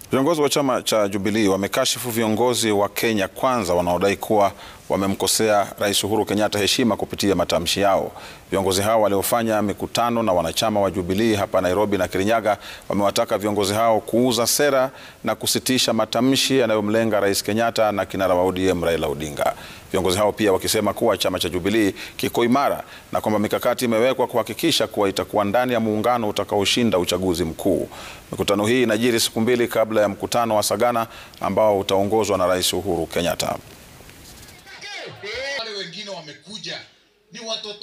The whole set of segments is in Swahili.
Viongozi wa chama cha Jubilee wamekashifu viongozi wa Kenya Kwanza wanaodai kuwa wamemkosea Rais Uhuru Kenyatta heshima kupitia matamshi yao. Viongozi hao waliofanya mikutano na wanachama wa Jubilee hapa Nairobi na Kirinyaga wamewataka viongozi hao kuuza sera na kusitisha matamshi yanayomlenga Rais Kenyatta na kinara wa ODM Raila Odinga. Viongozi hao pia wakisema kuwa chama cha Jubilee kiko imara na kwamba mikakati imewekwa kuhakikisha kuwa itakuwa ndani ya muungano utakaoshinda uchaguzi mkuu. Mikutano hii inajiri siku mbili kabla ya mkutano wa Sagana ambao utaongozwa na Rais Uhuru Kenyatta. Wale wengine wamekuja ni watoto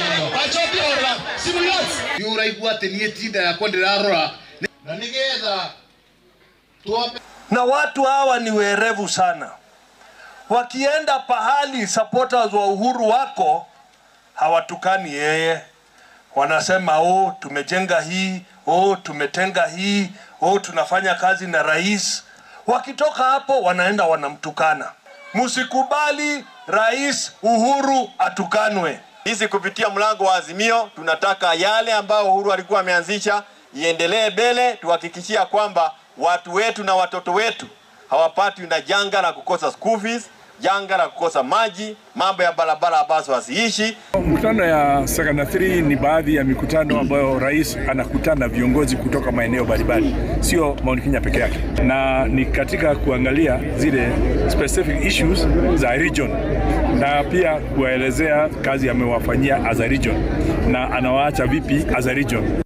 uraigua atä niä tinda yakwa ndä rarora na nigetha tuambe na watu hawa ni werevu sana. Wakienda pahali supporters wa Uhuru wako hawatukani yeye, wanasema oh, tumejenga hii, oh, tumetenga hii, oh, tunafanya kazi na rais. Wakitoka hapo wanaenda wanamtukana. Msikubali Rais Uhuru atukanwe. Sisi kupitia mlango wa Azimio tunataka yale ambayo Uhuru alikuwa ameanzisha iendelee mbele, tuhakikishia kwamba watu wetu na watoto wetu hawapatwi na janga la kukosa school fees, janga la kukosa maji, mambo ya barabara ambazo haziishi. Mkutano ya Sagana 3 ni baadhi ya mikutano ambayo rais anakutana na viongozi kutoka maeneo mbalimbali, sio Mount Kenya peke yake, na ni katika kuangalia zile specific issues za region na pia kuwaelezea kazi amewafanyia as a region na anawaacha vipi as a region.